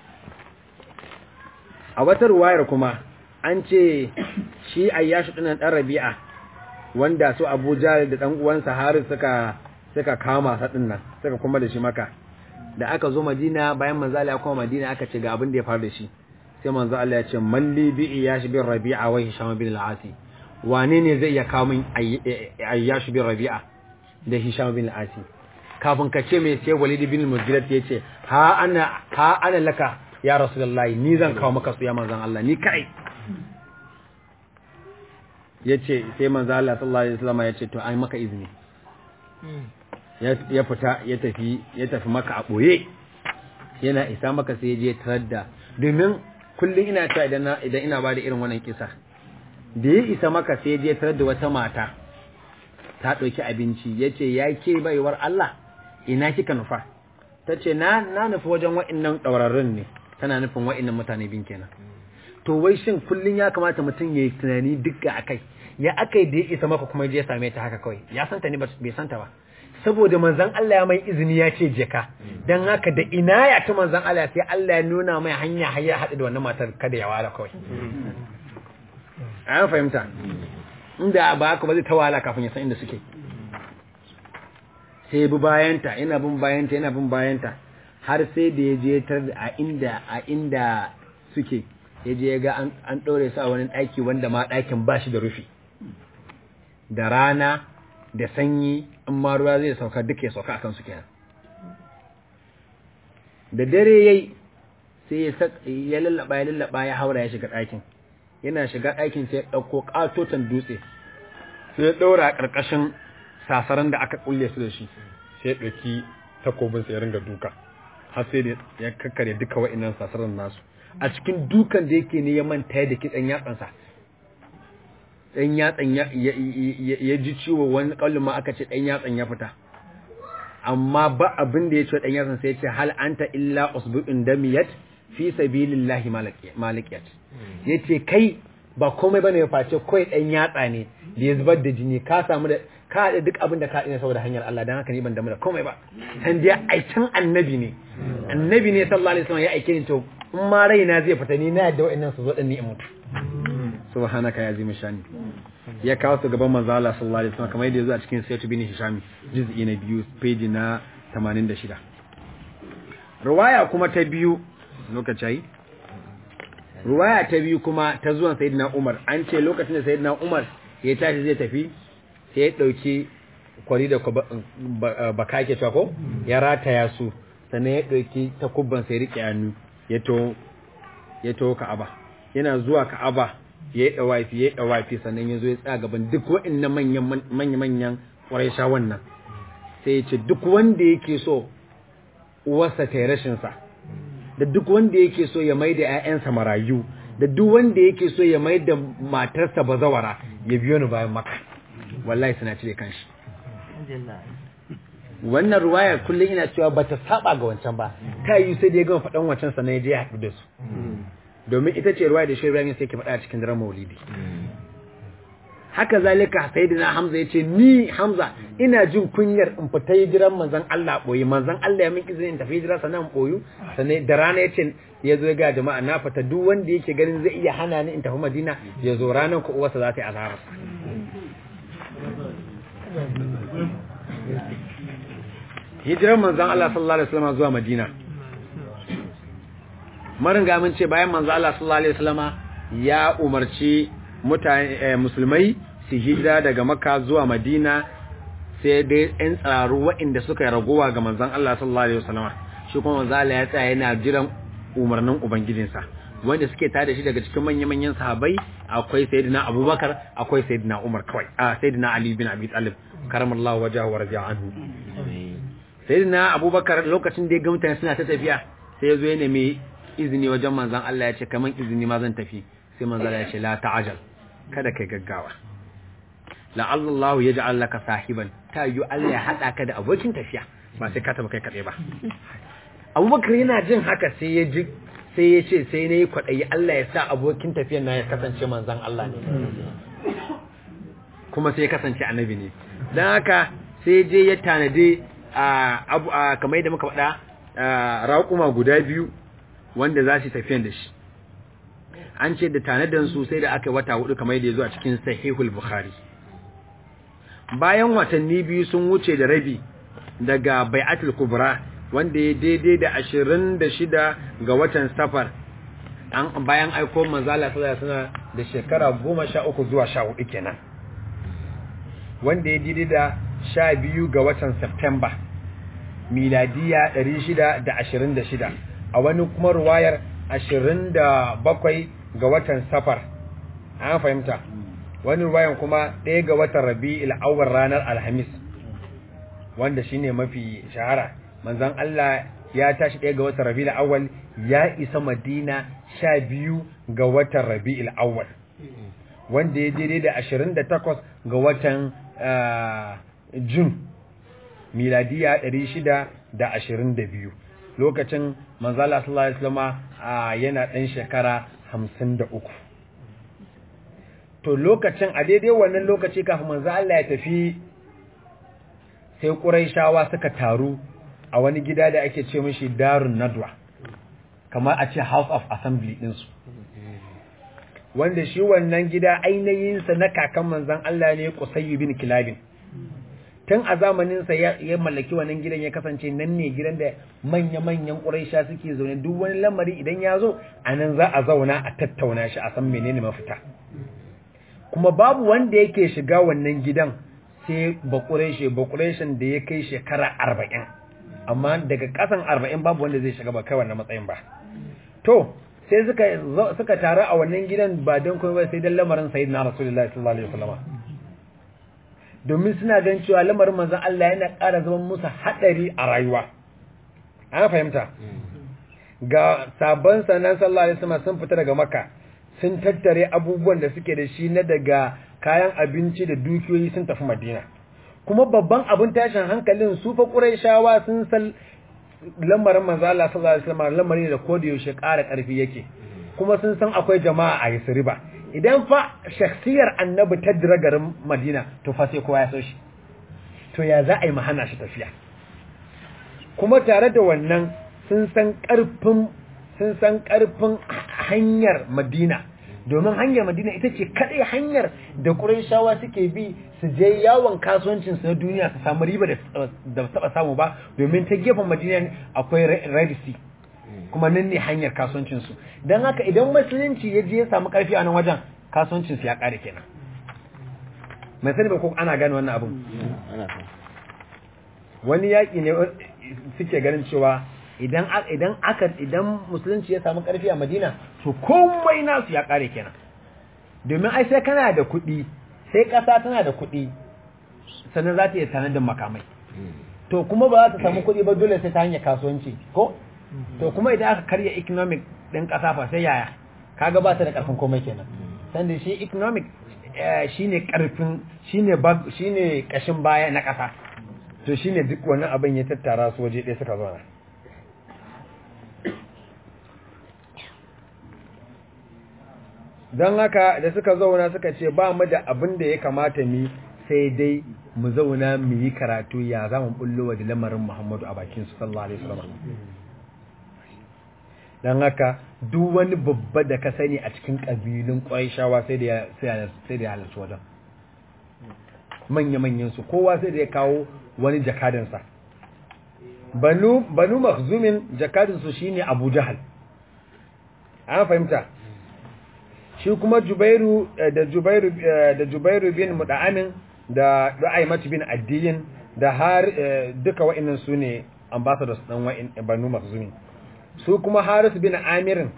a wata ruwayar kuma an ce shi ayyashu dinan dan rabi'a wanda su Abu Jahl da dan uwansa Haris suka suka kama sa dinnan suka kuma da shi maka da aka zo Madina bayan manzo Allah ya koma Madina aka ce ga abin da ya faru da shi sai manzo Allah ya ce malli bi iyash bin Rabi'a wa Hisham bin al-Asi wane ne zai iya kawo min ayyash bin Rabi'a da Hisham bin al-Asi kafin ka ce mai sai Walid bin Mughira ya ce ha ana ha ana laka ya Rasulullahi ni zan kawo maka su ya manzon Allah ni kai yace sai manzo Allah sallallahu alaihi wasallam ya ce to ai maka izini ya fita ya tafi ya tafi maka a ɓoye yana isa maka sai je tarar da domin kullum ina ta idan idan ina bada irin wannan kisa da ya isa maka sai je tarar da wata mata ta ɗauki abinci ya ce ya ke baiwar Allah ina kika nufa ta ce na na nufi wajen wa'innan ɗaurarrun ne tana nufin wa'innan mutane bin kenan to wai shin kullum ya kamata mutum ya yi tunani duk a kai ya aka da ya isa maka kuma je same ta haka kawai ya santa ne bai santa ba saboda manzan Allah ya mai izini ya ce je ka don haka da ina ya ta manzan Allah sai Allah ya nuna mai hanya hanya haɗu da wannan matar kada ya wala kawai an fahimta inda ba haka ba zai ta wala kafin ya san inda suke sai bi bayanta yana bin bayanta yana bin bayanta har sai da ya je tar a inda a inda suke ya je ya ga an ɗore su a wani ɗaki wanda ma ɗakin ba shi da rufi da rana da sanyi in ma ruwa zai sauka duk ya sauka akan su kenan da dare yayi sai ya lallaba ya lallaba ya haura ya shiga ɗakin yana shiga ɗakin sai ya ɗauko ƙatoton dutse sai ya ɗaura a ƙarƙashin sasaran da aka kulle su da shi sai ya ɗauki takobin sai ya ringa duka har sai da ya kakkare duka wa'annan sasaran nasu a cikin dukan da yake ne ya manta da kitsan yatsansa ɗan yatsan ya ji ciwo wani ƙaunin ma aka ce ɗan yatsan ya fita amma ba abin da ya ce ɗan yatsan sai ce hal anta illa usbu'in damiyat fi sabilillahi malikiyat yace kai ba komai bane ya face kai ɗan yatsa ne da ya zubar da jini ka samu da ka haɗa duk abin da ka ina saboda hanyar Allah dan haka ni ban damu da komai ba san dai aikin annabi ne annabi ne sallallahu alaihi wasallam ya aike ni to in ma raina zai fita ni na yadda wa'annan su zo din ni in mutu subhanaka ya zima shani ya kawo su gaban manzo Allah sallallahu alaihi wasallam kamar yadda yazo a cikin Sayyid bin Hisham juz'i na biyu page na 86 riwaya kuma ta biyu lokaci ruwaya ta biyu kuma ta zuwan sayyidina Umar an ce lokacin da sayyidina Umar ya tashi zai tafi sai ya dauki kwari da baka ke cewa ko ya rataya su sannan ya dauki takubban sai rike hannu ya to ya to Ka'aba yana zuwa Ka'aba ya yi dawafi ya yi dawafi sannan ya zo ya tsaya gaban duk waɗannan manyan manyan manyan Quraysha wannan sai ya ce duk wanda yake so uwarsa ta yi rashin sa da duk wanda yake so ya mai da ‘ya'yansa marayu da duk wanda yake so ya mai da matarsa bazawara ya biyo ni bayan maka wallahi suna cire kanshi wannan ruwaya kullum ina cewa ba ta saba ga wancan ba ta yi sai da ya gama faɗan wancan sannan ya je ya haɗu da su domin ita ce ruwaya da shi Ibrahim sai ke faɗa a cikin daren maulidi haka zalika sayyidina Hamza yace ni Hamza ina jin kunyar in fita hijiran manzon Allah boye manzon Allah ya min izini in tafi hijira sannan boyu sannan da rana yace ya zo ga jama'a na fita duk wanda yake ganin zai iya hana ni in tafi Madina ya zo ranan ku uwarsa za ta yi azhar hijiran manzon Allah sallallahu alaihi wasallam zuwa Madina marin ga mun ce bayan manzon Allah sallallahu alaihi wasallama ya umarci mutane musulmai su hijira daga makka zuwa madina sai dai yan tsararu waɗanda suka yi ragowa ga manzon Allah sallallahu alaihi wasallam shi kuma manzon Allah ya tsaya yana jiran umarnin ubangijinsa wanda suke tare da shi daga cikin manyan manyan sahabbai akwai sayyidina Abubakar akwai sayyidina Umar kawai a sayyidina Ali bin Abi Talib karamallahu wajahu wa raja'a anhu sayyidina Abubakar lokacin da ya ga mutane suna ta tafiya sai ya zo ya nemi izini wajen manzon Allah ya ce kaman izini ma zan tafi sai manzon Allah ya ce la ta'ajal kada kai gaggawa la'allallahu ya ja'al laka sahiban ta yi Allah ya haɗa ka da abokin tafiya ba sai ka taba kai kaɗai ba abubakar yana jin haka sai ya ji sai ya ce sai na yi kwaɗayi Allah ya sa abokin tafiyan na ya kasance manzan Allah ne kuma sai ya kasance annabi ne don haka sai je ya tanade a kamar yadda muka faɗa raƙuma guda biyu wanda za su tafiyan da shi an ce da tanadan su sai da aka wata hudu kamar yadda ya zo a cikin sahihul bukhari bayan watanni biyu sun wuce da rabi daga bai'atul kubra wanda ya daidai da ashirin da shida ga watan safar an bayan aiko manzala sallallahu suna da shekara goma sha uku zuwa sha hudu kenan wanda ya daidai da sha biyu ga watan september miladiya ɗari shida da ashirin da shida a wani kuma ruwayar ashirin da bakwai ga watan safar an fahimta wani ruwayan kuma ɗaya ga watan rabi'il awwal ranar alhamis wanda shine mafi shahara manzon Allah ya tashi ɗaya ga watan rabi'il awwal ya isa madina sha biyu ga watan rabi'il awwal wanda ya daidai da ashirin da takwas ga watan jun miladiya ɗari shida da ashirin da biyu lokacin manzala sallallahu alaihi wasallam yana ɗan shekara hamsin da uku to lokacin a daidai wannan lokaci kafin manzo Allah ya tafi sai Qurayshawa suka taru a wani gida da ake ce mishi Darun Nadwa kamar a ce House of Assembly din su wanda shi wannan gida ainihin sa na kakan manzon Allah ne Qusay bin Kilabin tun a zamanin sa ya mallaki wannan gidan ya kasance nan ne gidan da manya-manyan Quraysha suke zaune duk wani lamari idan ya zo anan za a zauna a tattauna shi a san menene mafita kuma babu wanda yake shiga wannan gidan sai bakureshe bakureshen da ya kai shekara arba'in amma daga kasan arba'in babu wanda zai shiga ba kai wannan matsayin ba to sai suka suka taru a wannan gidan ba don kuma ba sai dan lamarin sayyidina rasulullahi sallallahu alaihi wasallam domin suna gan cewa lamarin manzon Allah yana ƙara zama musu hadari a rayuwa an fahimta ga sabon sanan sallallahu alaihi wasallam sun fita daga makka sun tattare abubuwan da suke da shi na daga kayan abinci da dukiyoyi sun tafi madina kuma babban abin tashin hankalin su fa quraishawa sun san lamarin manzo Allah sallallahu alaihi wasallam lamarin da koda yaushe ƙara ƙarfi yake kuma sun san akwai jama'a a Yasriba idan fa shakhsiyar annabi ta dira garin Madina to fa sai kowa ya so shi to ya za a yi mahana shi tafiya kuma tare da wannan sun san ƙarfin sun san ƙarfin hanyar Madina domin hanyar Madina ita ce kadai hanyar da Qurayshawa suke bi su je yawon kasuwancin su na duniya su samu riba da da taba samu ba domin ta gefen Madina akwai Red Sea kuma nan ne hanyar kasuwancin su dan haka idan musulunci ya je ya samu karfi a nan wajen kasuwancin su ya kare kenan mai sani ba ko ana gane wannan abun ana kan wani yaƙi ne suke ganin cewa idan idan aka idan musulunci ya samu ƙarfi a Madina to komai nasu ya ƙare kenan domin ai sai kana da kuɗi sai ƙasa tana da kuɗi sannan za ta iya sanar da makamai to kuma ba za ta samu kuɗi ba dole sai ta hanyar kasuwanci ko to kuma idan aka karya economic ɗin ƙasa fa sai yaya kaga ba ta da ƙarfin komai kenan sanda shi economic eh, shine ƙarfin shine bag shine ƙashin baya na ƙasa to shine duk wani abin ya tattara su waje ɗaya suka zauna don haka da suka zauna suka ce ba mu da abin da ya kamata mu sai dai mu zauna mu yi karatu ya za mu bullo da lamarin Muhammadu a bakin su sallallahu alaihi wasallam don haka duk wani babba da ka sani a cikin kabilun Qurayshawa sai da ya- sai ya- sai da ya halarci wajen manya manyan su kowa sai da ya kawo wani jakadansa banu banu makhzumin jakadin su shine Abu Jahal an fahimta shi kuma Jubairu eh, da Jubairu eh, da Jubairu bin Muda'amin da Du'aymat bin Addiyin da har eh, duka wa'annan su ne ambassadors dan wa'in Banu Makhzumi su kuma Haris bin Amirin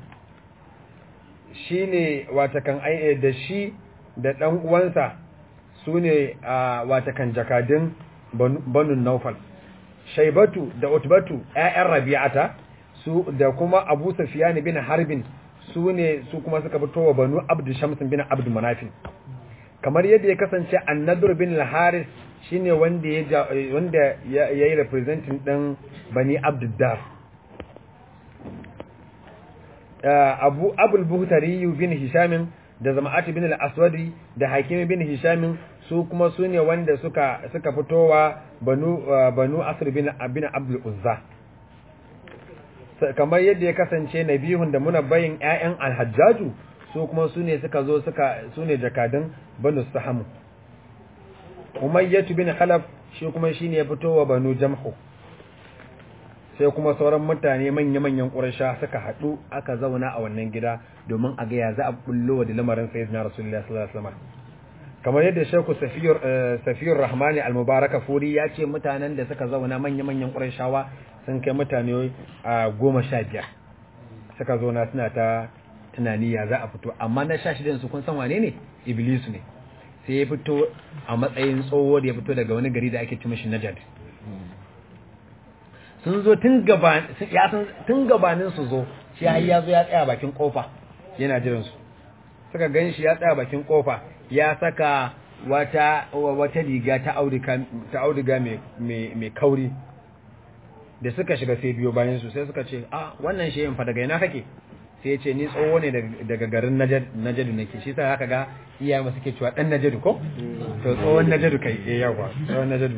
shine watakan ai eh, da shi da dan uwansa su ne ah, watakan jakadin Banu Banu Naufal Shaibatu da Utbatu ƴaƴan Rabi'ata su da kuma Abu Sufyan bin Harbin su ne su kuma suka fito wa Banu Abd Shams bin Abd Manafin kamar yadda ya kasance An-Nadr bin Al-Haris shine wanda ya ja- wanda ya yi representing din Bani Abd Dar Abu Abul Buhtari bin Hisham da Zama'at bin Al-Aswadi da Hakim bin Hisham su kuma su ne wanda suka suka fitowa Banu Banu Asr bin bin Abdul Uzza Sa- kamar yadda ya kasance nabihun da munabbayin ƴaƴan alhajjaju su kuma su ne suka zo suka su ne jakadun banu sahamu umayyatu bin khalaf shi kuma shine ya fito wa banu jamhu sai kuma sauran mutane manya-manyan ƙurasha suka haɗu aka zauna a wannan gida domin a ga ya za a bullo da lamarin sayyidina rasulullahi sallallahu alaihi wasallam kamar yadda Sheikhu Safiyur Safiyur Rahmani Al-Mubaraka Furi ya ce mutanen da suka zauna manya-manyan Qurayshawa sun kai mutane a goma sha biyar suka zauna suna ta tunani ya za a fito amma na sha shidan su kun san wane ne Iblis ne sai ya fito a matsayin tsoho da ya fito daga wani gari da ake ci mishi Najd sun zo tun gaba ya san tun gabanin su zo shi har ya zo ya tsaya bakin kofa yana jiran su suka gan shi ya tsaya bakin kofa ya saka wata wata riga ta auduga ta auduga mai mai mai kauri da suka shiga sai biyo bayan su sai suka ce a wannan shehin fa daga ina kake sai ya ce ni tsoho ne daga garin Najd Najd nake shi sai haka ga iyaye mu suke cewa dan Najd ko to tsohon Najd kai eh yawa tsohon Najd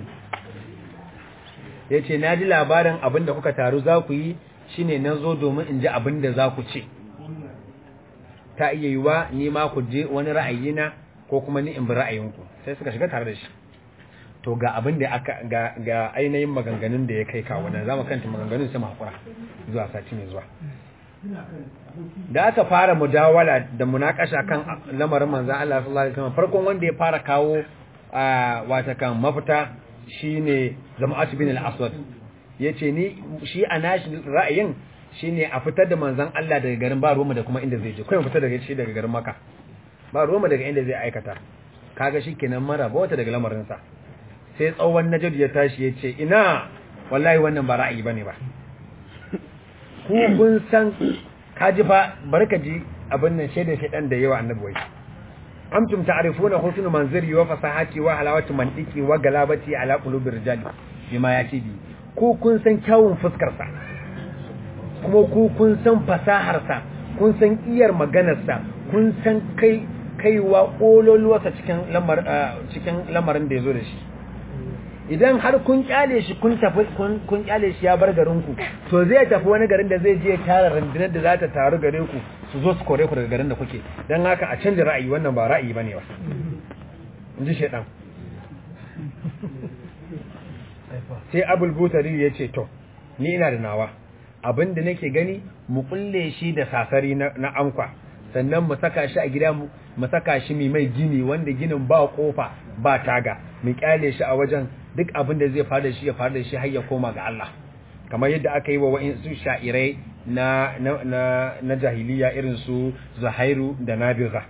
yace naji labarin abin da kuka taru za ku yi shine na zo domin in ji abin da za ku ce ta iya yiwa ni ma ku je wani ra'ayina ko kuma ni in bi ra'ayinku sai suka shiga tare da shi to ga abin da aka ga, ga ainihin maganganun da ya kai kawo nan zamu kanta maganganun sai mu hakura zuwa sati mai zuwa da aka fara mujawala da munakasha kan lamarin manzon Allah sallallahu alaihi wasallam farkon wanda ya fara kawo a wata kan mafita shine Zama'at bin al-Aswad yace ni shi a nashi ra'ayin shine a fitar da manzon Allah daga garin ba ruwanmu da kuma inda zai je kai mu fitar daga shi daga garin Makka ba ruwanmu daga inda zai aikata kaga shikenan mara ba wata daga lamarin sa sai tsawon Najd ya tashi yace ina wallahi wannan ba ra'ayi bane ba ku kun san kaji fa barka ji abin nan shaidar shaidan da yawa annabi wai amtum ta'rifuna husn manziri wa fasahati wa halawati mantiki wa galabati ala qulubir rijali bima yati bi ku kun san kyawun fuskar sa kuma ku kun san fasahar sa kun san iyar maganar sa kun san kai kaiwa kololuwarsa cikin lamar cikin lamarin da yazo da shi idan har kun kyale shi kun tafi kun kun kyale shi ya bar garin ku to zai tafi wani garin da zai je tara rundunar da za ta taru gare ku su zo su kore ku daga garin da kuke dan haka a canja ra'ayi wannan ba ra'ayi bane ba in ji shedan sai abul butari ya ce to ni ina da nawa abinda nake gani mu kulle shi da sasari na, na ankwa sannan mu saka shi a gida mu mu saka shi mai mai gini wanda ginin ba kofa ba taga mu kyale shi a wajen duk abin da zai fara shi ya fara da shi har ya koma ga Allah kamar yadda aka yi wa wa'insu sha'irai na na na, na jahiliya irin su Zuhairu da Nabigha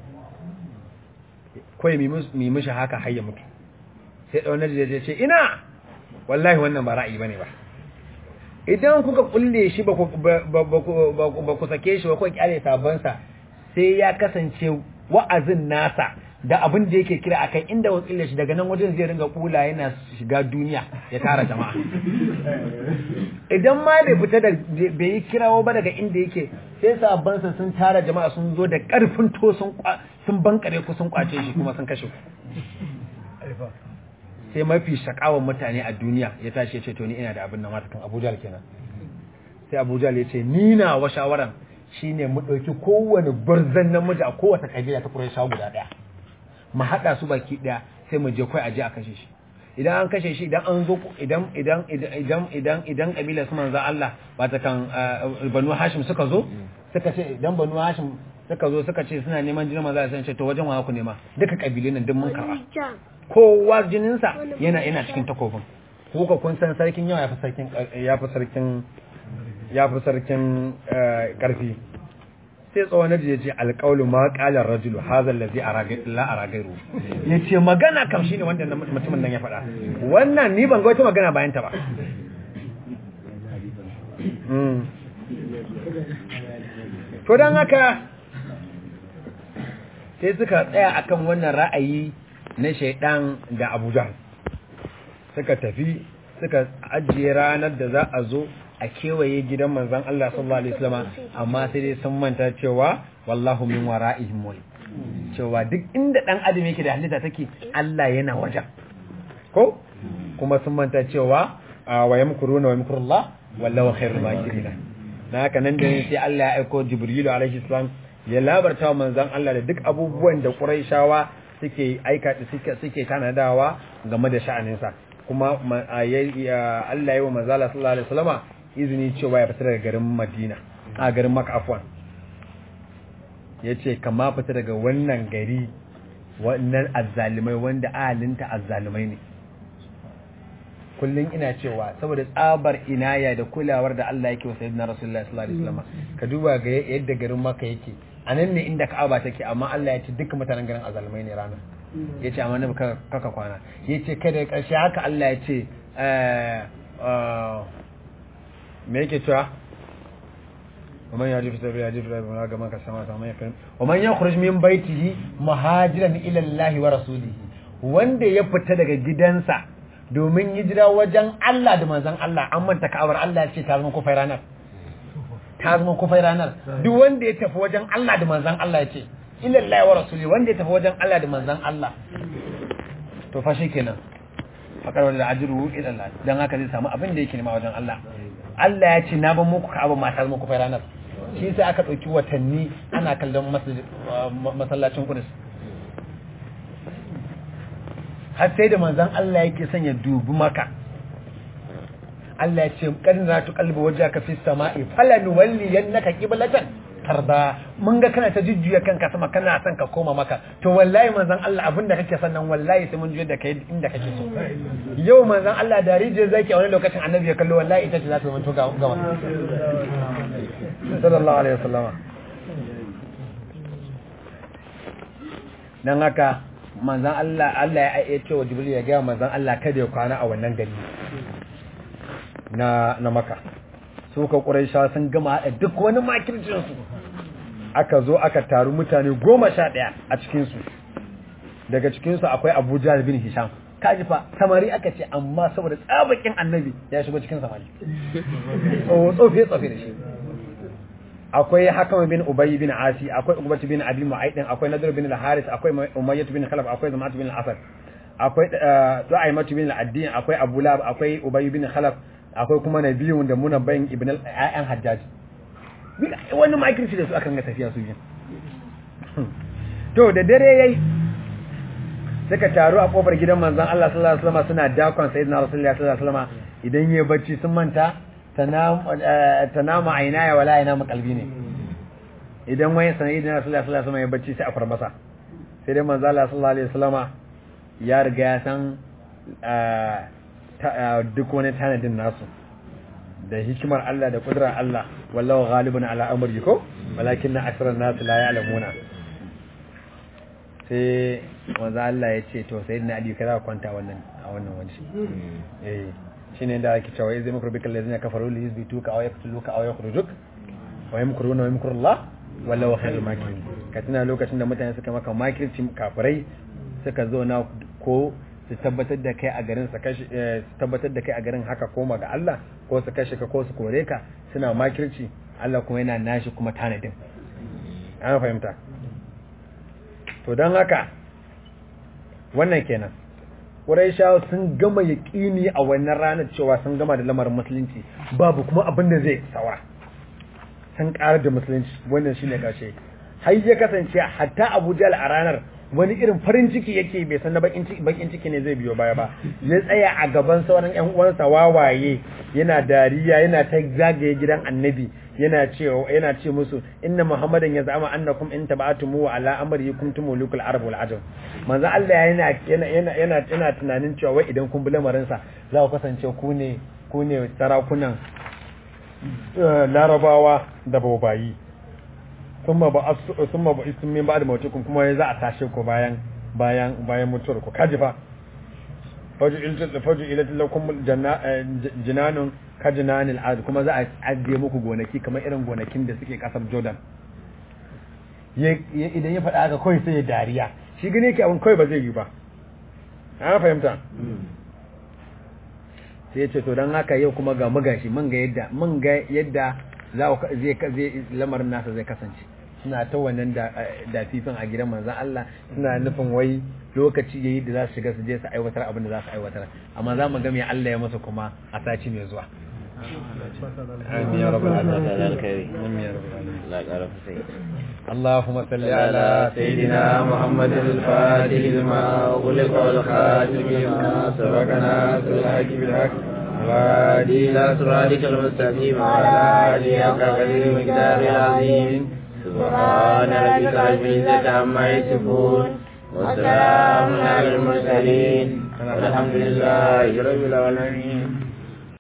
kawai mi mishi haka har ya mutu sai ɗaunar da ya ce ina wallahi wannan ba ra'ayi bane ba idan kuka kulle shi ba ku sake shi ba kuka kyale sabansa sai ya kasance wa'azin nasa da abin da yake kira akan inda wasu ille shi daga nan wajen zai ringa kula yana shiga duniya ya tara jama'a idan ma bai fita da bai yi kirawo ba daga inda yake sai sabansa sun tara jama'a sun zo da karfin to sun sun bankare ku sun kwace shi kuma sun kashe ku sai mafi shakawan mutane a duniya ya tashi ya ce to ni ina da abin nan matakan Abuja kenan sai Abuja ya ce ni na wa shawaran shine mu dauki kowane gwarzan namiji a kowace kabila ta Quraysh guda daya mu hada su baki daya sai mu je kai aje a kashe shi idan an kashe shi idan an zo idan idan idan idan idan kabila su manzo Allah ba ta kan Banu Hashim suka zo suka ce idan Banu Hashim suka zo suka ce suna neman jinin manzo sai ce to wajen wa ku nema duka kabilun nan duk mun karba kowa jininsa yana yana cikin takobin kuka kun san sarkin yawa yafi sarkin yafi sarkin yafi sarkin karfi sai tsawon naji ya ce alƙaulu ma ƙalar rajulu hazal lazi la aragairu ya ce magana kam shi ne wanda mutumin nan ya faɗa wannan ni ban ga wata magana bayan ta ba to don haka sai suka tsaya akan wannan ra'ayi na shaidan da abuja suka tafi suka ajiye ranar da za a zo a kewaye gidan manzan Allah sallallahu alaihi wasallam amma sai dai sun manta cewa wallahu min wara'ihim wal cewa duk inda dan adam yake da halitta take Allah yana wajen ko kuma sun manta cewa wa yamkuruna wa yamkurullah wallahu khairul makirin na haka nan da sai Allah ya aiko Jibrilu alaihi salam ya labarta wa manzan Allah da duk abubuwan da Quraishawa suke aika suke suke tanadawa game da sha'aninsa kuma Allah ya yi wa manzala sallallahu alaihi wasallama izini cewa ya fita daga garin Madina a garin Makka afwan yace kama fita daga wannan gari wannan azzalimai wanda ahalinta azzalimai ne kullun ina cewa saboda tsabar inaya da kulawar da Allah yake wa sayyidina Rasulullah sallallahu alaihi wasallam ka duba ga yadda garin Makka yake anan ne inda Ka'aba take amma Allah ya ce dukkan mutanen garin azzalimai ne ranar yace amma ne kaka kwana yace kada karshe haka Allah ya ce me yake cewa ومن يهدي في سبيل يهدي في الله كما كسما كما يكرم ومن يخرج من بيته مهاجرا الى الله ورسوله wanda ya fita daga gidansa domin hijira wajen Allah da manzon Allah an manta ka'awar Allah ya ce ta zama kufai ranar ta zama kufai ranar duk wanda ya tafi wajen Allah da manzon Allah ya ce ila Allah wa rasuli wanda ya tafi wajen Allah da manzon Allah to fa kenan fakar da ajru ila Allah dan haka zai samu abin da yake nema wajen Allah Allah ya ce na ban muku ka'aba mata zama kufai ranar shi sai aka ɗauki watanni ana kallon masallacin Qudus har sai da manzon Allah yake son ya dubi maka Allah ya ce kadin za tu kalbi waje ka fi sama'i falan walli yannaka qiblatan tarda mun ga kana ta jujjuya kanka sama kana son ka koma maka to wallahi manzon Allah abinda kake son nan wallahi sai mun juyar da kai inda kake so yau manzon Allah da rije zaki a wani lokacin annabi ya kallo wallahi ita ce za ta zama to gama sallallahu alaihi wasallama dan haka manzon Allah Allah ya ce wa Jibril ya ga manzon Allah kada ya kwana a wannan gari na na maka su ka ƙuraisha sun gama haɗa duk wani makircinsu aka zo aka taru mutane goma sha ɗaya a cikinsu daga cikinsu akwai abuja bin hisham kaji fa samari aka ce amma saboda tsabakin annabi ya shigo cikin samari tsofe tsofe da shi akwai hakam bin ubay bin asi akwai ubat bin abi mu'aydin akwai nadr bin al-haris akwai umayyah bin khalaf akwai zamat bin al-asad akwai du'aymat bin al-addin akwai abu lab akwai ubay bin khalaf akwai kuma na biyun da muna bayan ibn al-ayyan hajjaj wani makirci da su akan ga tafiya su yin to da dare yayi suka taru a kofar gidan manzon Allah sallallahu alaihi wasallam suna dakon sayyidina rasulullahi sallallahu alaihi wasallam idan yayi bacci sun manta tanama ainaya wala yana qalbi ne idan wani sanadi na sallallahu alaihi wasallam ya bacci sai a farmasa sai dai manzo Allah sallallahu alaihi wasallama ya riga ya san duk wani tanadin nasu da hikimar Allah da kudurar Allah wallahu ghalibun ala amri ko walakin na asran nas la ya'lamuna sai manzo Allah ya ce to sayyidina Ali kaza kwanta wannan a wannan wani eh shine da ake cewa zai mukru bikal ladina kafaru li yuzbituka aw yaqtuluka aw yakhrujuk wa yamkuruna wa yamkuru Allah wallahu khairul makirin ka tuna lokacin da mutane suka maka makirci kafirai suka zo na ko su tabbatar da kai a garin su kashe su tabbatar da kai a garin haka koma ga Allah ko su kashe ka ko su kore ka suna makirci Allah kuma yana nashi kuma tanadin an fahimta to don haka wannan kenan Qurayshawa sun gama yaƙini a wannan ranar cewa sun gama da lamarin musulunci babu kuma abin da zai saura sun ƙarar da musulunci wannan shine ƙarshe har ya kasance hatta Abu Jahl a ranar wani irin farin ciki yake bai san na bakin ciki bakin ciki ne zai biyo baya ba ya tsaya a gaban sauran ƴan uwansa wawaye yana dariya yana ta zagaye gidan annabi yana ce yana ce musu inna muhammadan ya zama annakum in tabatumu ala amri kuntum mulukul arab wal ajam manzo Allah yana yana yana yana yana tunanin cewa wai idan kun bi lamarin sa za ku kasance ku ne ku ne sarakunan larabawa da babayi thumma ba thumma ba isum min ba'd mautukum kuma za a tashe ku bayan bayan bayan mutuwar ku kaji fa faju ilta faju ilata lakum jinanun kajinanil ard kuma za a ajiye muku gonaki kamar irin gonakin da suke kasar Jordan idan ya faɗa haka kawai sai ya dariya shi gane yake abin kawai ba zai yi ba an fahimta sai ya ce to don haka yau kuma ga magashi mun ga yadda mun ga yadda za zai zai lamarin nasa zai kasance suna ta wannan da fifin a gidan manzon Allah suna nufin wai lokaci yayi da za su shiga su je su aiwatar abin da za su aiwatar amma za mu ga me Allah ya masa kuma a sati mai zuwa آمين يا رب العالمين على الخير آمين يا رب العالمين لا أعرف شيء اللهم صل على سيدنا محمد الفاتح لما أغلق والخاتم لما سبقنا بالحق بالحق وهدي إلى صراطك المستقيم وعلى آله حق قدر المقدار العظيم سبحان ربك رب العزة عما يصفون وسلام على المرسلين والحمد لله رب العالمين